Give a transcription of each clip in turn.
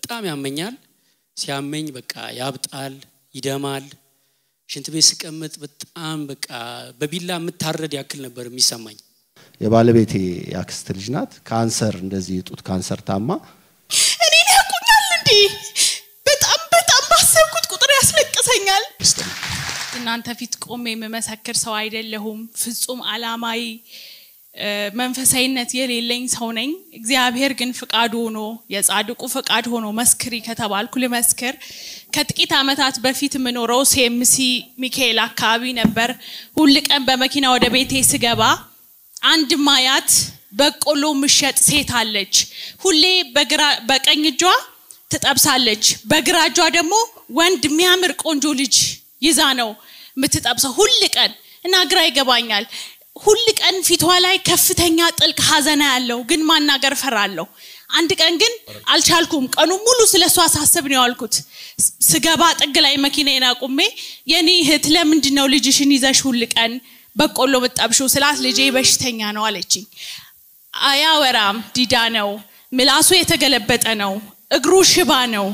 በጣም ያመኛል። ሲያመኝ በቃ ያብጣል፣ ይደማል። ሽንት ቤት ስቀመጥ በጣም በቃ በቢላ የምታረድ ያክል ነበር የሚሰማኝ። የባለቤቴ የአክስት ልጅ ናት። ካንሰር እንደዚህ የጡት ካንሰር ታማ እኔን ያውቁኛል እንዴ? በጣም በጣም ባሰብኩት ቁጥር ያስለቅሰኛል። እናንተ ፊት ቆሜ የምመሰክር ሰው አይደለሁም። ፍጹም አላማዊ እ፣ መንፈሳዊነት የሌለኝ ሰው ነኝ። እግዚአብሔር ግን ፍቃዱ ሆኖ የጻድቁ ፍቃድ ሆኖ መስክሪ ከተባልኩ ልመስክር። ከጥቂት ዓመታት በፊት የምኖረው ሴምሲ ሚካኤል አካባቢ ነበር። ሁል ቀን በመኪና ወደ ቤቴ ስገባ አንድ ማያት በቆሎ ምሸጥ ሴት አለች። ሁሌ በግራ በቀኝ እጇ ትጠብሳለች፣ በግራ እጇ ደግሞ ወንድ የሚያምር ቆንጆ ልጅ ይዛ ነው የምትጠብሰው ሁል ቀን እና ግራ ይገባኛል። ሁል ቀን ፊቷ ላይ ከፍተኛ ጥልቅ ሐዘና ያለው ግን ማናገር ፈራለሁ። አንድ ቀን ግን አልቻልኩም። ቀኑ ሙሉ ስለ እሷ ሳስብ ነው ያልኩት። ስገባ ጥግ ላይ መኪናዬን አቁሜ የኔ እህት ለምንድን ነው ልጅሽን ይዘሽ ሁል ቀን በቆሎ ምጠብሽው ስላት ልጄ በሽተኛ ነው አለችኝ። አያወራም፣ ዲዳ ነው፣ ምላሱ የተገለበጠ ነው፣ እግሩ ሽባ ነው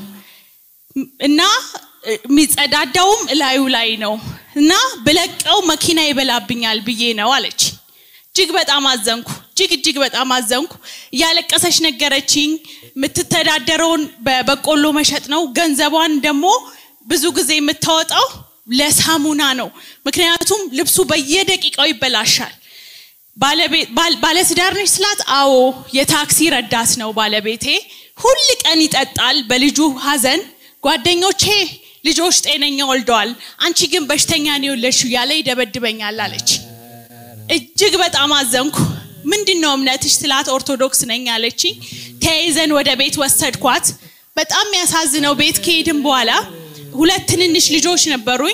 እና የሚጸዳዳውም እላዩ ላይ ነው እና ብለቀው መኪና ይበላብኛል ብዬ ነው አለች። እጅግ በጣም አዘንኩ። እጅግ እጅግ በጣም አዘንኩ። እያለቀሰች ነገረችኝ። የምትተዳደረውን በበቆሎ መሸጥ ነው። ገንዘቧን ደግሞ ብዙ ጊዜ የምታወጣው ለሳሙና ነው። ምክንያቱም ልብሱ በየደቂቃው ይበላሻል። ባለቤ- ባል- ባለትዳር ነች ስላት፣ አዎ የታክሲ ረዳት ነው ባለቤቴ። ሁል ቀን ይጠጣል በልጁ ሀዘን። ጓደኞቼ ልጆች ጤነኛ ወልደዋል፣ አንቺ ግን በሽተኛ ነው የወለድሽው እያለ ይደበድበኛል አለች። እጅግ በጣም አዘንኩ። ምንድን ነው እምነትሽ ስላት ኦርቶዶክስ ነኝ አለችኝ። ተያይዘን ወደ ቤት ወሰድኳት። በጣም የሚያሳዝነው ቤት ከሄድን በኋላ ሁለት ትንንሽ ልጆች ነበሩኝ።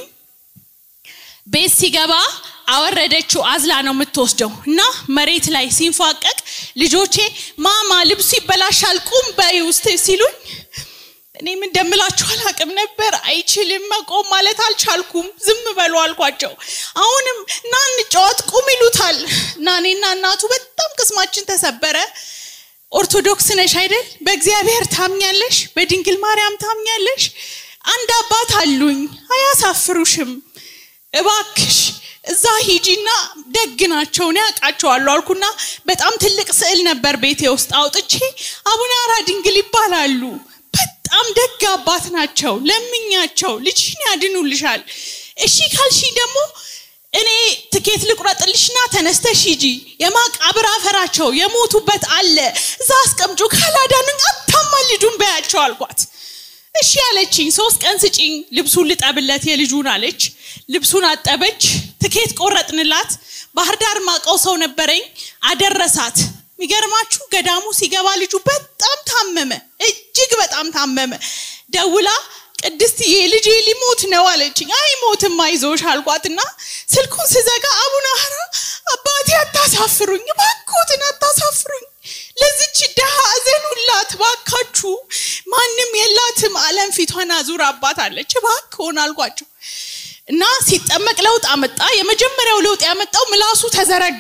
ቤት ሲገባ አወረደችው። አዝላ ነው የምትወስደው እና መሬት ላይ ሲንፏቀቅ ልጆቼ ማማ ልብሱ ይበላሻል ቁም በይ ውስጥ ሲሉኝ እኔም እንደምላችሁ አላቅም ነበር። አይችልም መቆም ማለት አልቻልኩም። ዝም በሉ አልኳቸው። አሁንም እና እንጫወት ቁም ይሉታል እና እኔና እናቱ በጣም ቅስማችን ተሰበረ። ኦርቶዶክስ ነሽ አይደል? በእግዚአብሔር ታምኛለሽ? በድንግል ማርያም ታምኛለሽ? አንድ አባት አሉኝ፣ አያሳፍሩሽም። እባክሽ እዛ ሂጂና ደግ ናቸው እኔ አውቃቸዋለሁ አልኩና በጣም ትልቅ ስዕል ነበር ቤቴ ውስጥ አውጥቼ አቡነ አራ ድንግል ይባላሉ። በጣም ደግ አባት ናቸው። ለምኛቸው ልጅሽን ያድኑልሻል። እሺ ካልሺ ደግሞ እኔ ትኬት ልቁረጥልሽና ተነስተሽ ሂጂ። የማቃብር አፈራቸው የሞቱበት አለ እዛ አስቀምጩ። ካላዳኑኝ አታማልዱም በያቸው አልኳት። እሺ አለችኝ። ሶስት ቀን ስጪኝ ልብሱን ልጠብለት የልጁን አለች። ልብሱን አጠበች። ትኬት ቆረጥንላት። ባህር ዳር ማቀው ሰው ነበረኝ አደረሳት። የሚገርማችሁ ገዳሙ ሲገባ ልጁ በጣም ታመመ፣ እጅግ በጣም ታመመ። ደውላ ቅድስትዬ ልጄ ሊሞት ነው አለችኝ። አይሞትም አይዞሽ አልኳትና ስልኩን ስዘጋ አቡነ ሀራ አባቴ አታሳፍሩኝ፣ እባክዎትን አታሳፍሩኝ፣ ለዚች ድሃ እዘኑላት ባካችሁ፣ ማንም የላትም ዓለም ፊቷን አዙር አባት አለች፣ እባክዎን አልኳቸው እና ሲጠመቅ ለውጥ አመጣ። የመጀመሪያው ለውጥ ያመጣው ምላሱ ተዘረጋ።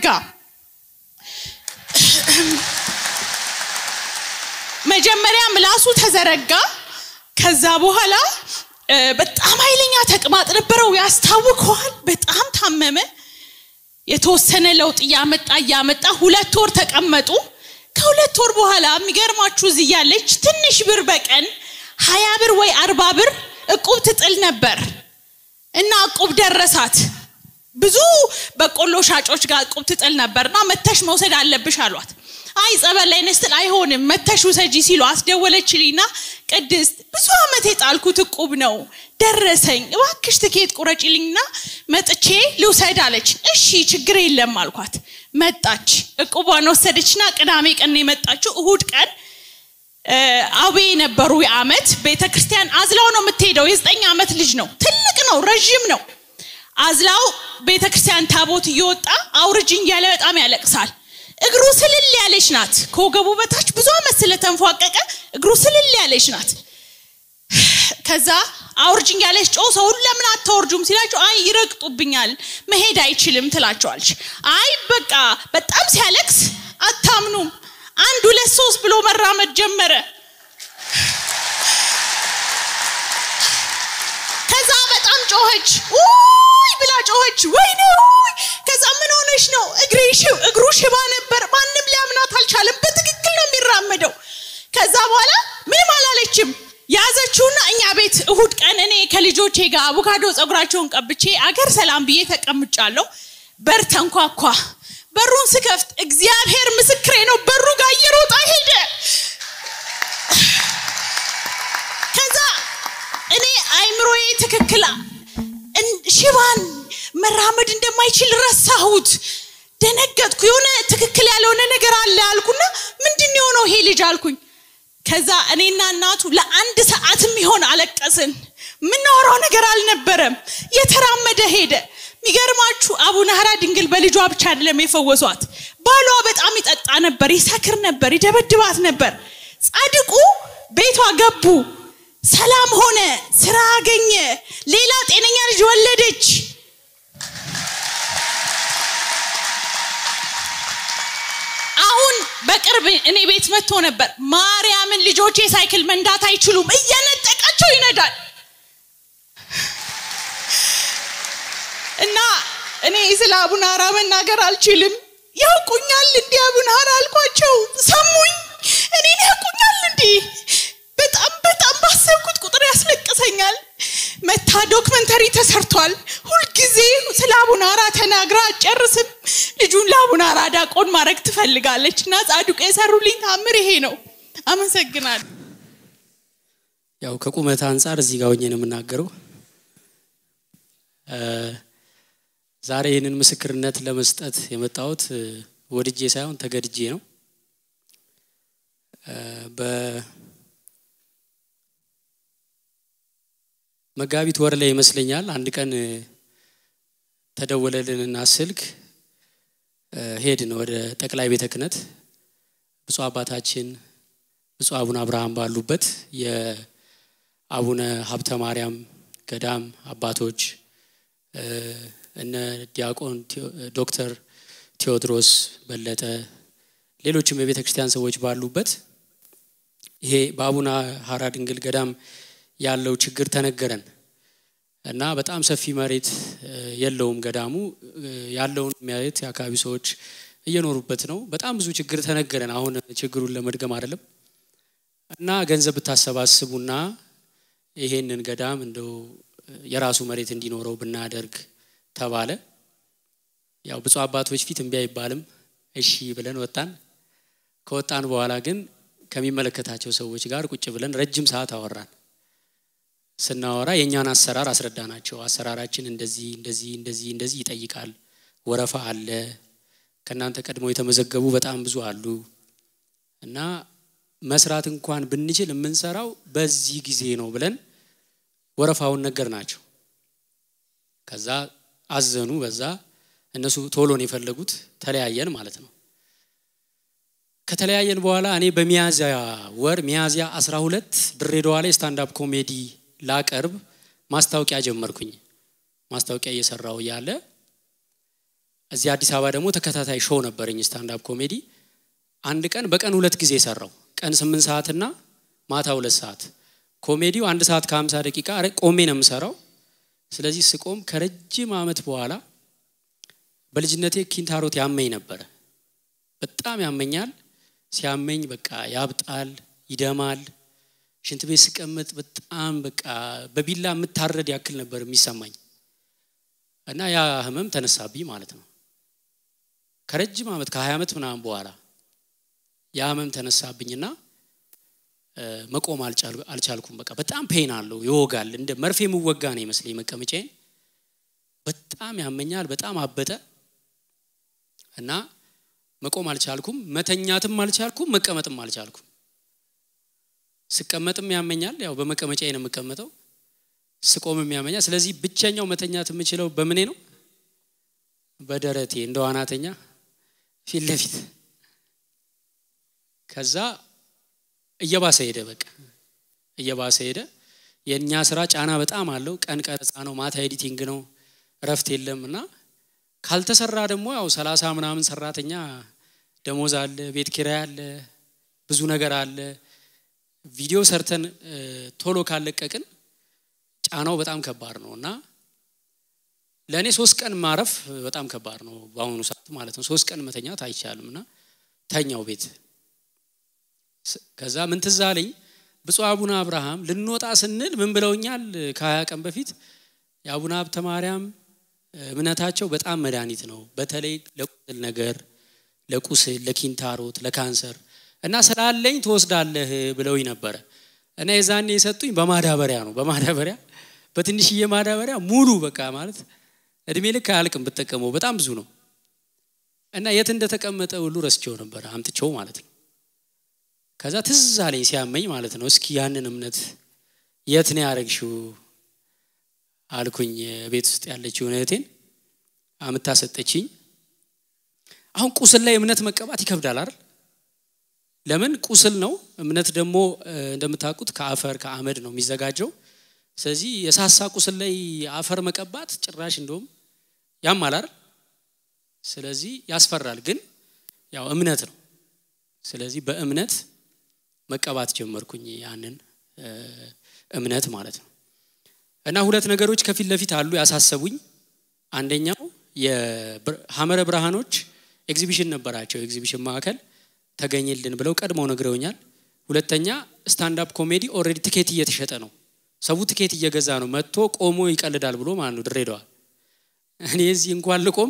መጀመሪያ ምላሱ ተዘረጋ። ከዛ በኋላ እ፣ በጣም ኃይለኛ ተቅማጥ ነበረው፣ ያስታውከዋል። በጣም ታመመ። የተወሰነ ለውጥ እያመጣ እያመጣ ሁለት ወር ተቀመጡ። ከሁለት ወር በኋላ የሚገርማችሁ እዚህ ያለች ትንሽ ብር በቀን ሀያ ብር ወይ አርባ ብር እቁብ ትጥል ነበር እና እቁብ ደረሳት። ብዙ በቆሎ ሻጮች ጋር እቁብ ትጥል ነበርና መተሽ መውሰድ አለብሽ አሏት። አይ ጸበል ላይ ነስትል አይሆንም መተሽ ውሰጂ ሲሉ አስደወለችልኝና ቅድስት ብዙ ዓመት የጣልኩት እቁብ ነው ደረሰኝ፣ እባክሽ ትኬት ቁረጪልኝና መጥቼ ልውሰድ አለች። እሺ ችግር የለም አልኳት። መጣች፣ እቁቧን ወሰደችና ቅዳሜ ቀን ነው የመጣችው። እሁድ ቀን እ፣ አቤ ነበሩ የዓመት ቤተ ክርስቲያን አዝላው ነው የምትሄደው። የዘጠኝ ዓመት ልጅ ነው፣ ትልቅ ነው፣ ረዥም ነው። አዝላው ቤተ ክርስቲያን ታቦት እየወጣ አውርጅኝ እያለ በጣም ያለቅሳል። እግሩ ስልል ያለች ናት። ከወገቡ በታች ብዙ ዓመት ስለተንፏቀቀ እግሩ ስልል ያለች ናት። ከዛ አውርጅኝ ያለች ጮ ሰው ሁሉ ለምን አታወርጁም ሲላቸው አይ ይረግጡብኛል መሄድ አይችልም ትላቸዋለች። አይ በቃ በጣም ሲያለቅስ አታምኑም። አንድ ሁለት ሶስት ብሎ መራመድ ጀመረ። ጮኸች ውይ ብላ ጮኸች ወይኔ ውይ ከዛ ምን ሆነች ነው እግሬ ሽ- እግሩ ሽባ ነበር ማንም ሊያምናት አልቻለም በትክክል ነው የሚራመደው ከዛ በኋላ ምንም አላለችም ያዘችውና እኛ ቤት እሁድ ቀን እኔ ከልጆቼ ጋር አቮካዶ ፀጉራቸውን ቀብቼ አገር ሰላም ብዬ ተቀምጫለሁ በር ተንኳኳ በሩን ስከፍት እግዚአብሔር ምስክሬ ነው በሩ ጋር እየሮጣ ሄደ ከዛ እኔ አይምሮዬ ትክክል እን- ሽባን መራመድ እንደማይችል ረሳሁት ደነገጥኩ የሆነ ትክክል ያልሆነ ነገር አለ አልኩና ምንድን ነው የሆነው ይሄ ልጅ አልኩኝ ከዛ እኔና እናቱ ለአንድ ሰዓት የሚሆን አለቀስን የምናወራው ነገር አልነበረም የተራመደ ሄደ የሚገርማችሁ አቡነ ሀራ ድንግል በልጇ ብቻ አይደለም የፈወሷት ባሏ በጣም ይጠጣ ነበር ይሰክር ነበር ይደበድባት ነበር ጻድቁ ቤቷ ገቡ ሰላም ሆነ ስራ አገኘ ሌላ ጤነኛ ልጅ ወለደች አሁን በቅርብ እኔ ቤት መጥቶ ነበር ማርያምን ልጆቼ ሳይክል መንዳት አይችሉም እየነጠቃቸው ይነዳል እና እኔ ስለ አቡነ ሀራ መናገር አልችልም ያውቁኛል እንዲህ አቡነ ሀራ አልኳቸው ሰሙኝ እኔን ያውቁኛል እንዲህ በጣም በጣም ባሰብኩት ቁጥር ያስለቅሰኛል መታ ዶክመንተሪ ተሰርቷል ሁልጊዜ ስለ አቡነ ሀራ ተናግራ አጨርስም ልጁን ለአቡነ ሀራ ዳቆን ማድረግ ትፈልጋለች እና ጻድቁ የሰሩልኝ ታምር ይሄ ነው አመሰግናለሁ ያው ከቁመት አንጻር እዚህ ጋር ሆኜ ነው የምናገረው እ፣ ዛሬ ይህንን ምስክርነት ለመስጠት የመጣሁት እ፣ ወድጄ ሳይሆን ተገድጄ ነው እ፣ በመጋቢት ወር ላይ ይመስለኛል አንድ ቀን እ፣ ተደወለልንና ስልክ እ፣ ሄድን ወደ ጠቅላይ ቤተ ክህነት ብፁዕ አባታችን ብፁዕ አቡነ አብርሃም ባሉበት የአቡነ ሀብተ ማርያም ገዳም አባቶች እ፣ እነ ዲያቆን ቴዎ- ዶክተር ቴዎድሮስ በለጠ ሌሎችም የቤተ ክርስቲያን ሰዎች ባሉበት ይሄ በአቡነ ሀራ ድንግል ገዳም ያለው ችግር ተነገረን እና በጣም ሰፊ መሬት እ፣ የለውም ገዳሙ እ፣ ያለውን መሬት የአካባቢ ሰዎች እየኖሩበት ነው። በጣም ብዙ ችግር ተነገረን። አሁን ችግሩን ለመድገም አይደለም እና ገንዘብ ብታሰባስቡና ይሄንን ገዳም እንደው የራሱ መሬት እንዲኖረው ብናደርግ ተባለ። ያው ብፁዕ አባቶች ፊት እምቢ አይባልም። እሺ ብለን ወጣን። ከወጣን በኋላ ግን ከሚመለከታቸው ሰዎች ጋር ቁጭ ብለን ረጅም ሰዓት አወራን። ስናወራ የእኛን አሰራር አስረዳናቸው። አሰራራችን እንደዚህ እንደዚህ እንደዚህ እንደዚህ ይጠይቃል፣ ወረፋ አለ፣ ከእናንተ ቀድመው የተመዘገቡ በጣም ብዙ አሉ እና መስራት እንኳን ብንችል የምንሰራው በዚህ ጊዜ ነው ብለን ወረፋውን ነገር ናቸው። ከዛ አዘኑ። በዛ እነሱ ቶሎን የፈለጉት ተለያየን ማለት ነው። ከተለያየን በኋላ እኔ በሚያዝያ ወር ሚያዝያ 12 ድሬዳዋ ላይ ስታንዳፕ ኮሜዲ ላቀርብ ማስታወቂያ ጀመርኩኝ። ማስታወቂያ እየሰራው እያለ እዚህ አዲስ አበባ ደግሞ ተከታታይ ሾው ነበረኝ ስታንዳፕ ኮሜዲ። አንድ ቀን በቀን ሁለት ጊዜ ሰራው። ቀን ስምንት ሰዓትና ማታ ሁለት ሰዓት። ኮሜዲው አንድ ሰዓት ከሀምሳ ደቂቃ ረ- ቆሜ ነው የምሰራው። ስለዚህ ስቆም ከረጅም ዓመት በኋላ በልጅነቴ ኪንታሮት ያመኝ ነበረ። በጣም ያመኛል። ሲያመኝ በቃ ያብጣል፣ ይደማል። ሽንት ቤት ስቀመጥ በጣም በቃ በቢላ የምታረድ ያክል ነበር የሚሰማኝ እና ያ ህመም ተነሳብኝ ማለት ነው። ከረጅም ዓመት ከሀያ ዓመት ምናምን በኋላ ያ ህመም ተነሳብኝና እ፣ መቆም አልቻል- አልቻልኩም። በቃ በጣም ፔን አለው፣ ይወጋል። እንደ መርፌ የምወጋ ነው ይመስለኝ መቀመጫዬን። በጣም ያመኛል፣ በጣም አበጠ እና መቆም አልቻልኩም፣ መተኛትም አልቻልኩም፣ መቀመጥም አልቻልኩም። ስቀመጥም ያመኛል፣ ያው በመቀመጫዬ ነው የምቀመጠው። ስቆምም ያመኛል። ስለዚህ ብቸኛው መተኛት የምችለው በምኔ ነው? በደረቴ እንደ ዋናተኛ ፊት ለፊት ከዛ እየባሰ ሄደ። በቃ እየባሰ ሄደ። የእኛ ስራ ጫና በጣም አለው። ቀን ቀረጻ ነው፣ ማታ ኤዲቲንግ ነው፣ እረፍት የለም እና ካልተሰራ ደግሞ ያው ሰላሳ ምናምን ሰራተኛ ደሞዝ አለ፣ ቤት ኪራይ አለ፣ ብዙ ነገር አለ። ቪዲዮ ሰርተን እ፣ ቶሎ ካለቀቅን ጫናው በጣም ከባድ ነው እና ለእኔ ሶስት ቀን ማረፍ በጣም ከባድ ነው በአሁኑ ሰዓት ማለት ነው። ሶስት ቀን መተኛት አይቻልም እና ተኛው ቤት። ከዛ ምን ትዝ አለኝ ብፁዕ አቡነ አብርሃም ልንወጣ ስንል ምን ብለውኛል? ከሀያ ቀን በፊት የአቡነ ሀብተ ማርያም እምነታቸው በጣም መድኃኒት ነው፣ በተለይ ለቁስል ነገር፣ ለቁስል፣ ለኪንታሮት፣ ለካንሰር እና ስላለኝ ትወስዳለህ ብለውኝ ነበረ እና የዛኔ የሰጡኝ በማዳበሪያ ነው። በማዳበሪያ በትንሽዬ ማዳበሪያ ሙሉ በቃ ማለት እድሜ ልክ አያልቅም ብጠቀመው በጣም ብዙ ነው እና የት እንደተቀመጠ ሁሉ ረስቼው ነበረ አምጥቼው ማለት ነው። ከዛ ትዝ አለኝ ሲያመኝ ማለት ነው። እስኪ ያንን እምነት የት ነው ያደረግሽው አልኩኝ። ቤት ውስጥ ያለችውን እህቴን አምታ ሰጠችኝ። አሁን ቁስል ላይ እምነት መቀባት ይከብዳል አይደል? ለምን ቁስል ነው። እምነት ደግሞ እንደምታውቁት ከአፈር ከአመድ ነው የሚዘጋጀው። ስለዚህ የሳሳ ቁስል ላይ አፈር መቀባት ጭራሽ እንደውም ያማል አይደል? ስለዚህ ያስፈራል። ግን ያው እምነት ነው። ስለዚህ በእምነት መቀባት ጀመርኩኝ ያንን እምነት ማለት ነው። እና ሁለት ነገሮች ከፊት ለፊት አሉ ያሳሰቡኝ። አንደኛው የሐመረ ብርሃኖች ኤግዚቢሽን ነበራቸው። ኤግዚቢሽን ማዕከል ተገኝልን ብለው ቀድመው ነግረውኛል። ሁለተኛ ስታንዳፕ ኮሜዲ ኦልሬዲ ትኬት እየተሸጠ ነው። ሰው ትኬት እየገዛ ነው። መጥቶ ቆሞ ይቀልዳል ብሎ ማለት ነው ድሬዳዋ። እኔ እዚህ እንኳን ልቆም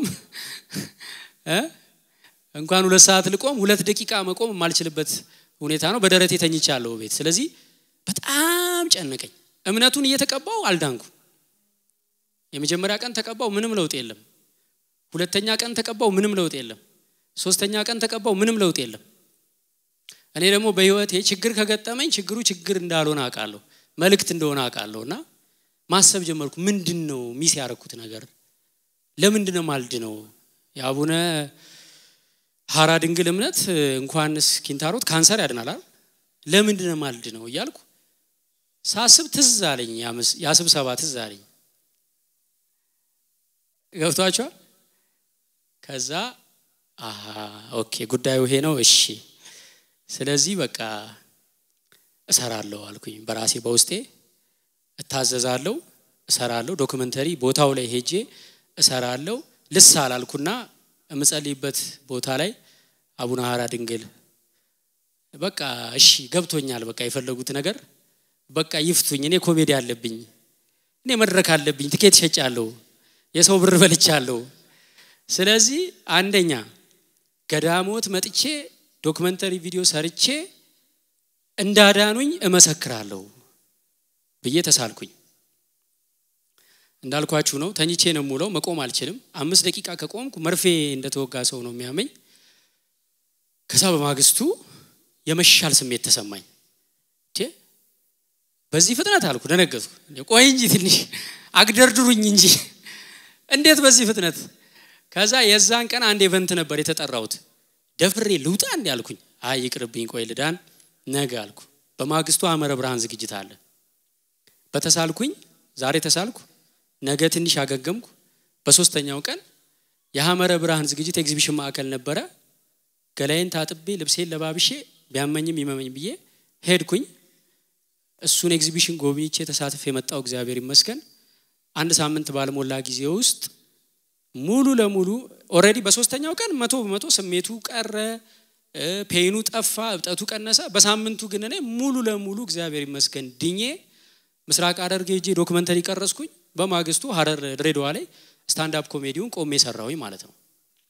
እንኳን ሁለት ሰዓት ልቆም ሁለት ደቂቃ መቆም የማልችልበት ሁኔታ ነው። በደረቴ ተኝቻለሁ ቤት። ስለዚህ በጣም ጨነቀኝ። እምነቱን እየተቀባው አልዳንኩ። የመጀመሪያ ቀን ተቀባው፣ ምንም ለውጥ የለም። ሁለተኛ ቀን ተቀባው፣ ምንም ለውጥ የለም። ሶስተኛ ቀን ተቀባው፣ ምንም ለውጥ የለም። እኔ ደግሞ በህይወቴ ችግር ከገጠመኝ ችግሩ ችግር እንዳልሆነ አውቃለሁ፣ መልእክት እንደሆነ አውቃለሁ። እና ማሰብ ጀመርኩ። ምንድን ነው ሚስ ያደረኩት ነገር? ለምንድን ነው ማልድ ነው የአቡነ ሀራ ድንግል እምነት እንኳንስ ኪንታሮት ካንሰር ያድናል አይደል? ለምንድን ነው ማልድ ነው እያልኩ ሳስብ ትዝ አለኝ። ያ ስብሰባ ትዝ አለኝ። ገብቷቸዋል። ከዛ ኦኬ ጉዳዩ ይሄ ነው። እሺ ስለዚህ በቃ እሰራለሁ አልኩኝ። በራሴ በውስጤ እታዘዛለሁ፣ እሰራለሁ። ዶክመንተሪ ቦታው ላይ ሄጄ እሰራለሁ። ልስ አላልኩና የምጸልይበት ቦታ ላይ አቡነ ሀራ ድንግል በቃ እሺ ገብቶኛል፣ በቃ የፈለጉት ነገር በቃ ይፍቱኝ። እኔ ኮሜዲ አለብኝ፣ እኔ መድረክ አለብኝ፣ ትኬት ሸጫለሁ፣ የሰው ብር በልቻለሁ። ስለዚህ አንደኛ ገዳሞት መጥቼ ዶክመንተሪ ቪዲዮ ሰርቼ እንዳዳኑኝ እመሰክራለሁ ብዬ ተሳልኩኝ። እንዳልኳችሁ ነው። ተኝቼ ነው የምውለው። መቆም አልችልም። አምስት ደቂቃ ከቆምኩ መርፌ እንደተወጋ ሰው ነው የሚያመኝ። ከዛ በማግስቱ የመሻል ስሜት ተሰማኝ። በዚህ ፍጥነት አልኩ፣ ደነገጥኩ። ቆይ እንጂ ትንሽ አግደርድሩኝ እንጂ እንዴት በዚህ ፍጥነት? ከዛ የዛን ቀን አንድ ኤቨንት ነበር የተጠራሁት። ደፍሬ ልውጣ እንዲ አልኩኝ። አይ ይቅርብኝ፣ ቆይ ልዳን ነገ አልኩ። በማግስቱ ሐመረ ብርሃን ዝግጅት አለ። በተሳልኩኝ ዛሬ ተሳልኩ፣ ነገ ትንሽ አገገምኩ። በሶስተኛው ቀን የሐመረ ብርሃን ዝግጅት ኤግዚቢሽን ማዕከል ነበረ። ገላይን ታጥቤ ልብሴን ለባብሼ ቢያመኝም ይመመኝ ብዬ ሄድኩኝ። እሱን ኤግዚቢሽን ጎብኝቼ ተሳትፍ የመጣው እግዚአብሔር ይመስገን። አንድ ሳምንት ባልሞላ ጊዜ ውስጥ ሙሉ ለሙሉ ኦልሬዲ በሶስተኛው ቀን መቶ በመቶ ስሜቱ ቀረ፣ ፔኑ ጠፋ፣ እብጠቱ ቀነሰ። በሳምንቱ ግን እኔ ሙሉ ለሙሉ እግዚአብሔር ይመስገን ድኜ ምስራቅ ሐረርጌ ሄጄ ዶክመንተሪ ቀረስኩኝ። በማግስቱ ሐረር ድሬዳዋ ላይ ስታንዳፕ ኮሜዲውን ቆሜ ሰራሁኝ ማለት ነው።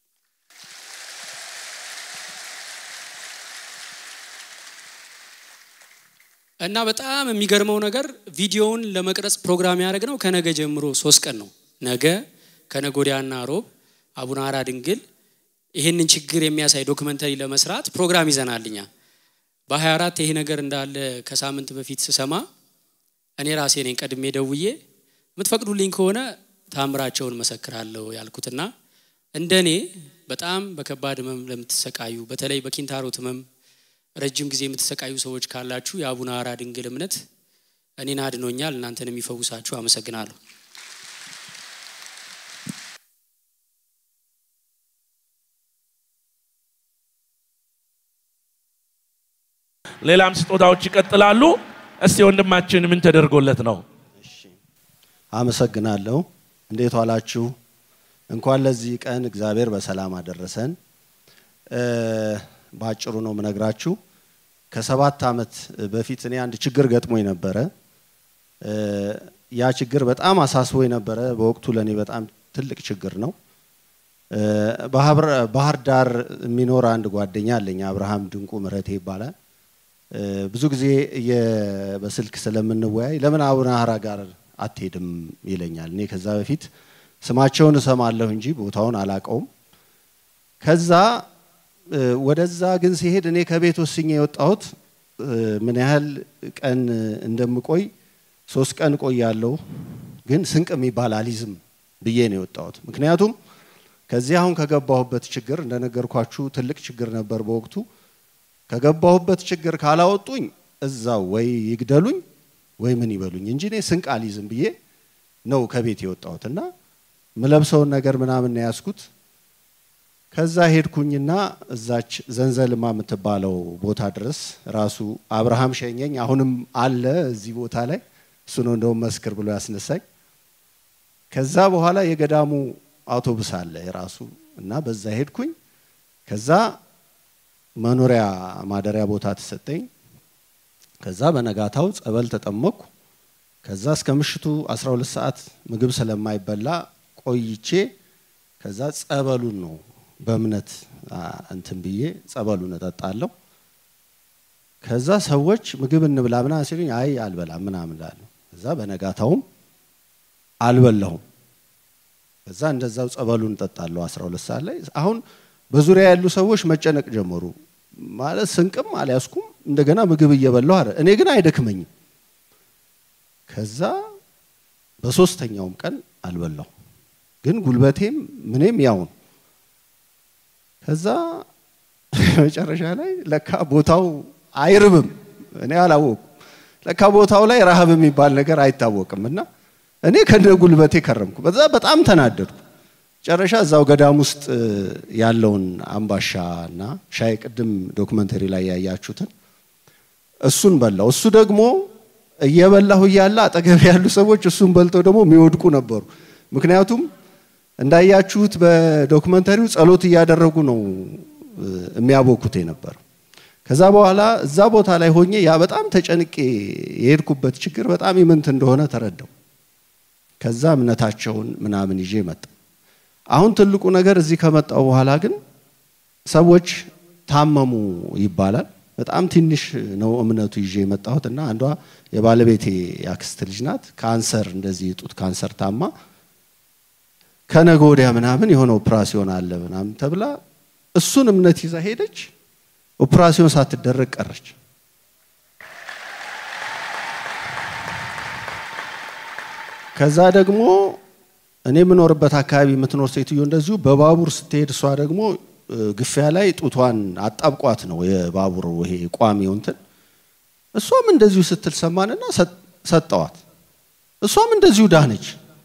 እና በጣም የሚገርመው ነገር ቪዲዮውን ለመቅረጽ ፕሮግራም ያደረግነው ከነገ ጀምሮ ሶስት ቀን ነው። ነገ ከነገ ወዲያና ሮብ አቡነ ሀራ ድንግል ይህንን ችግር የሚያሳይ ዶክመንተሪ ለመስራት ፕሮግራም ይዘናልኛ። በ24 ይሄ ነገር እንዳለ ከሳምንት በፊት ስሰማ እኔ ራሴ ነኝ ቀድሜ ደውዬ የምትፈቅዱልኝ ከሆነ ታምራቸውን መሰክራለሁ ያልኩትና እንደ እኔ በጣም በከባድ ህመም ለምትሰቃዩ በተለይ በኪንታሮት ህመም ረጅም ጊዜ የምትሰቃዩ ሰዎች ካላችሁ የአቡነ ሀራ ድንግል እምነት እኔን አድኖኛል፣ እናንተን የሚፈውሳችሁ። አመሰግናለሁ። ሌላም ስጦታዎች ይቀጥላሉ። እስቲ ወንድማችን ምን ተደርጎለት ነው? አመሰግናለሁ። እንዴት ዋላችሁ? እንኳን ለዚህ ቀን እግዚአብሔር በሰላም አደረሰን። በአጭሩ ነው የምነግራችሁ። ከሰባት ዓመት በፊት እኔ አንድ ችግር ገጥሞኝ ነበረ። ያ ችግር በጣም አሳስቦኝ ነበረ። በወቅቱ ለእኔ በጣም ትልቅ ችግር ነው። ባህር ዳር የሚኖር አንድ ጓደኛ አለኝ፣ አብርሃም ድንቁ ምረቴ ይባላል። ብዙ ጊዜ በስልክ ስለምንወያይ ለምን አቡነ ሀራ ጋር አትሄድም ይለኛል። እኔ ከዛ በፊት ስማቸውን እሰማለሁ እንጂ ቦታውን አላቀውም። ከዛ ወደዛ ግን ሲሄድ እኔ ከቤት ወስኜ የወጣሁት ምን ያህል ቀን እንደምቆይ ሶስት ቀን ቆያለሁ፣ ግን ስንቅ የሚባል አሊዝም ብዬ ነው የወጣሁት። ምክንያቱም ከዚህ አሁን ከገባሁበት ችግር እንደነገርኳችሁ ትልቅ ችግር ነበር በወቅቱ። ከገባሁበት ችግር ካላወጡኝ እዛው ወይ ይግደሉኝ ወይ ምን ይበሉኝ እንጂ እኔ ስንቅ አሊዝም ብዬ ነው ከቤት የወጣሁት እና ምለብሰውን ነገር ምናምን ነው ያዝኩት። ከዛ ሄድኩኝና እዛች ዘንዘልማ የምትባለው ቦታ ድረስ ራሱ አብርሃም ሸኘኝ። አሁንም አለ እዚህ ቦታ ላይ እሱ ነው እንደውም መስክር ብሎ ያስነሳኝ። ከዛ በኋላ የገዳሙ አውቶቡስ አለ የራሱ እና በዛ ሄድኩኝ። ከዛ መኖሪያ ማደሪያ ቦታ ተሰጠኝ። ከዛ በነጋታው ጸበል ተጠመቅኩ። ከዛ እስከ ምሽቱ 12 ሰዓት ምግብ ስለማይበላ ቆይቼ ከዛ ጸበሉን ነው በእምነት እንትን ብዬ ጸበሉን እጠጣለሁ። ከዛ ሰዎች ምግብ እንብላ ምናምን ሲሉኝ አይ አልበላም ምናምን እላለሁ። ከዛ በነጋታውም አልበላሁም። ከዛ እንደዛው ጸበሉን እጠጣለሁ 12 ሰዓት ላይ። አሁን በዙሪያ ያሉ ሰዎች መጨነቅ ጀመሩ። ማለት ስንቅም አልያዝኩም እንደገና ምግብ እየበላሁ አረ እኔ ግን አይደክመኝም። ከዛ በሶስተኛውም ቀን አልበላሁ፣ ግን ጉልበቴም ምኔም ያው ነው። ከዛ መጨረሻ ላይ ለካ ቦታው አይርብም። እኔ አላወቁ ለካ ቦታው ላይ ረሃብ የሚባል ነገር አይታወቅም። እና እኔ ከነ ጉልበቴ ከረምኩ። በዛ በጣም ተናደድኩ። መጨረሻ እዛው ገዳም ውስጥ ያለውን አምባሻ እና ሻይ ቅድም ዶክመንተሪ ላይ ያያችሁትን እሱን በላው። እሱ ደግሞ እየበላሁ እያለ አጠገብ ያሉ ሰዎች እሱን በልተው ደግሞ የሚወድቁ ነበሩ። ምክንያቱም እንዳያችሁት በዶክመንተሪው ጸሎት እያደረጉ ነው የሚያቦኩት የነበረው። ከዛ በኋላ እዛ ቦታ ላይ ሆኜ ያ በጣም ተጨንቄ የሄድኩበት ችግር በጣም ይምንት እንደሆነ ተረዳው። ከዛ እምነታቸውን ምናምን ይዤ መጣ። አሁን ትልቁ ነገር እዚህ ከመጣው በኋላ ግን ሰዎች ታመሙ ይባላል። በጣም ትንሽ ነው እምነቱ ይዤ የመጣሁት እና አንዷ የባለቤቴ ያክስት ልጅ ናት። ካንሰር እንደዚህ ጡት ካንሰር ታማ ከነገ ወዲያ ምናምን የሆነ ኦፕራሲዮን አለ ምናምን ተብላ እሱን እምነት ይዛ ሄደች። ኦፕራሲዮን ሳትደረግ ቀረች። ከዛ ደግሞ እኔ የምኖርበት አካባቢ የምትኖር ሴትዮ እንደዚሁ በባቡር ስትሄድ እሷ ደግሞ ግፊያ ላይ ጡቷን አጣብቋት ነው የባቡር ይሄ ቋሚው እንትን እሷም እንደዚሁ ስትል ሰማንና ሰጠዋት። እሷም እንደዚሁ ዳነች።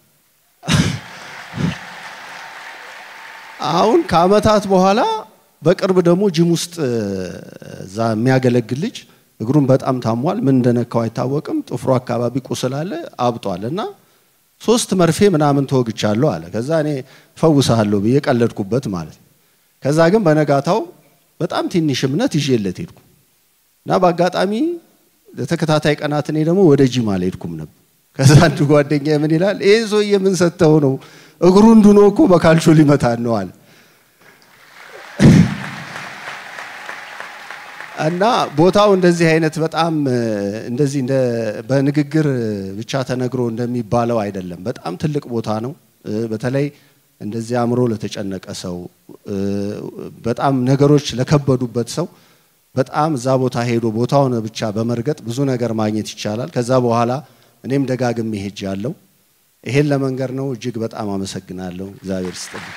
አሁን ከአመታት በኋላ በቅርብ ደግሞ ጅም ውስጥ እዛ የሚያገለግል ልጅ እግሩን በጣም ታሟል። ምን እንደነካው አይታወቅም። ጥፍሩ አካባቢ ቁስል አለ፣ አብጧል እና ሶስት መርፌ ምናምን ተወግቻለሁ አለ። ከዛ እኔ ፈውሳለሁ ብዬ ቀለድኩበት ማለት ነው። ከዛ ግን በነጋታው በጣም ትንሽ እምነት ይዤለት ሄድኩ እና በአጋጣሚ ለተከታታይ ቀናት እኔ ደግሞ ወደ ጂም አልሄድኩም ነበር። ከዛ አንድ ጓደኛ ምን ይላል፣ ይህን ሰውዬ ምን ሰጥተው ነው እግሩ እንዱኖ እኮ በካልቾ ሊመታን ነው አለ። እና ቦታው እንደዚህ አይነት በጣም እንደዚህ እንደ በንግግር ብቻ ተነግሮ እንደሚባለው አይደለም። በጣም ትልቅ ቦታ ነው። በተለይ እንደዚህ አእምሮ ለተጨነቀ ሰው፣ በጣም ነገሮች ለከበዱበት ሰው በጣም እዛ ቦታ ሄዶ ቦታውን ብቻ በመርገጥ ብዙ ነገር ማግኘት ይቻላል። ከዛ በኋላ እኔም ደጋግሜ ሄጃለሁ። ይሄን ለመንገር ነው። እጅግ በጣም አመሰግናለሁ። እግዚአብሔር ይስጥልኝ።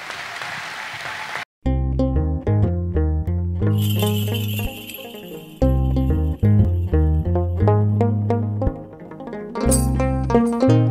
thank you